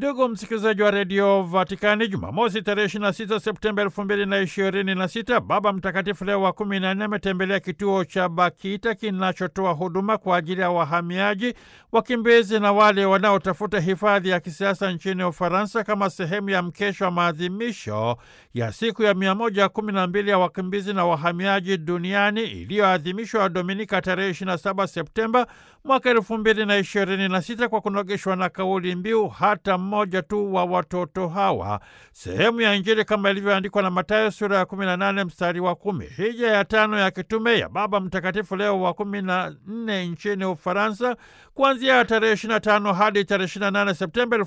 Ndugu msikilizaji wa redio Vatikani, Jumamosi tarehe 26 Septemba 2026, Baba Mtakatifu Leo wa 14 ametembelea kituo cha Bakita kinachotoa huduma kwa ajili ya wahamiaji, wakimbizi na wale wanaotafuta hifadhi ya kisiasa nchini Ufaransa kama sehemu ya mkesho wa maadhimisho ya siku ya 112 ya wakimbizi na wahamiaji duniani iliyoadhimishwa Dominika tarehe 27 Septemba mwaka 2026 kwa kunogeshwa na kauli mbiu hata mmoja tu wa watoto hawa, sehemu ya Injili kama ilivyoandikwa na Mathayo sura ya 18 mstari wa kumi. Hija ya tano ya kitume ya Baba Mtakatifu Leo wa 14 nchini Ufaransa kuanzia tarehe 25 hadi tarehe 28 Septemba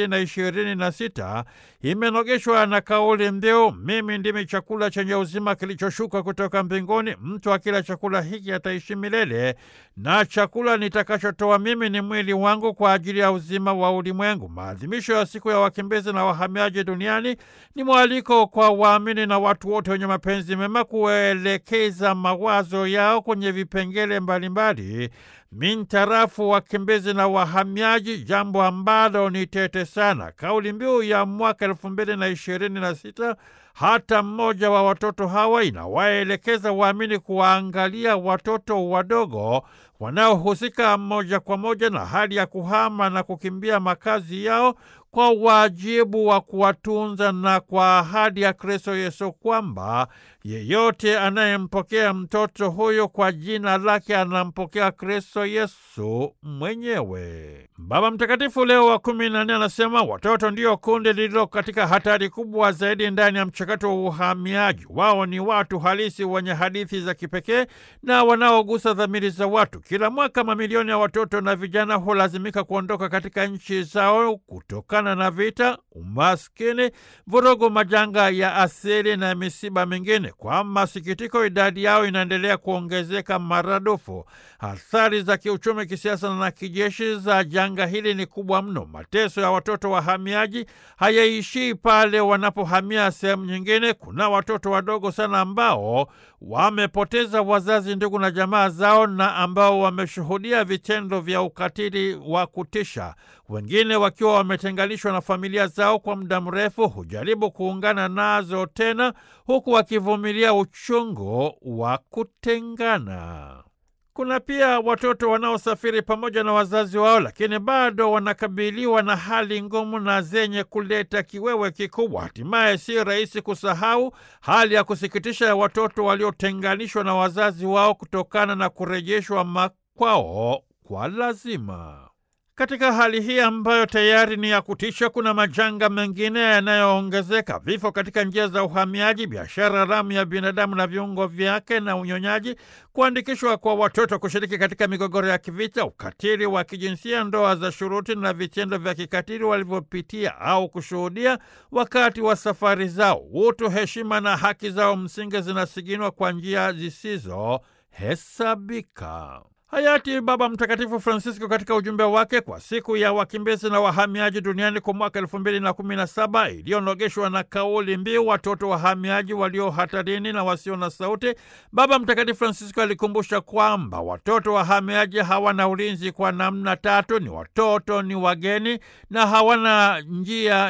2026 imenogeshwa na kauli mbiu mimi ndimi chakula chenye uzima kilichoshuka kutoka mbinguni, mtu akila chakula hiki ataishi milele, na chakula nitakachotoa mimi ni mwili wangu kwa ajili ya uzima wa ulimwengu. Maadhimisho ya siku ya wakimbizi na wahamiaji duniani ni mwaliko kwa waamini na watu wote wenye mapenzi mema kuelekeza mawazo yao kwenye vipengele mbalimbali mintarafu wakimbizi na wahamiaji, jambo ambalo ni tete sana. Kauli mbiu ya mwaka elfu mbili na ishirini na sita hata mmoja wa watoto hawa inawaelekeza waamini kuwaangalia watoto wadogo wanaohusika moja kwa moja na hali ya kuhama na kukimbia makazi yao kwa wajibu wa kuwatunza na kwa ahadi ya Kristo Yesu kwamba yeyote anayempokea mtoto huyo kwa jina lake anampokea Kristo Yesu mwenyewe. Baba Mtakatifu Leo wa kumi na nne anasema watoto ndio kundi lililo katika hatari kubwa zaidi ndani ya mchakato wa uhamiaji. Wao ni watu halisi wenye hadithi za kipekee na wanaogusa dhamiri za watu. Kila mwaka mamilioni ya watoto na vijana hulazimika kuondoka katika nchi zao kutokana na vita, umaskini, vurugu, majanga ya asili na misiba mingine. Kwa masikitiko, idadi yao inaendelea kuongezeka maradufu. Athari za kiuchumi, kisiasa na kijeshi za janga hili ni kubwa mno. Mateso ya watoto wahamiaji hayaishii pale wanapohamia sehemu nyingine. Kuna watoto wadogo sana ambao wamepoteza wazazi, ndugu na jamaa zao na ambao wameshuhudia vitendo vya ukatili wa kutisha. Wengine wakiwa wametenganishwa na familia zao kwa muda mrefu, hujaribu kuungana nazo tena, huku wakivumilia uchungu wa kutengana. Kuna pia watoto wanaosafiri pamoja na wazazi wao, lakini bado wanakabiliwa na hali ngumu na zenye kuleta kiwewe kikubwa. Hatimaye si rahisi kusahau hali ya kusikitisha ya watoto waliotenganishwa na wazazi wao kutokana na kurejeshwa makwao kwa lazima. Katika hali hii ambayo tayari ni ya kutisha, kuna majanga mengine yanayoongezeka: vifo katika njia za uhamiaji, biashara haramu ya binadamu na viungo vyake na unyonyaji, kuandikishwa kwa watoto kushiriki katika migogoro ya kivita, ukatili wa kijinsia, ndoa za shuruti na vitendo vya kikatili walivyopitia au kushuhudia wakati wa safari zao. Utu, heshima na haki zao msingi zinasiginwa kwa njia zisizohesabika. Hayati Baba Mtakatifu Francisco katika ujumbe wake kwa siku ya wakimbizi na wahamiaji duniani kwa mwaka elfu mbili na kumi na saba iliyonogeshwa na kauli mbiu watoto wahamiaji walio hatarini na wasio na sauti, Baba Mtakatifu Francisco alikumbusha kwamba watoto wahamiaji hawana ulinzi kwa namna tatu: ni watoto, ni wageni na hawana njia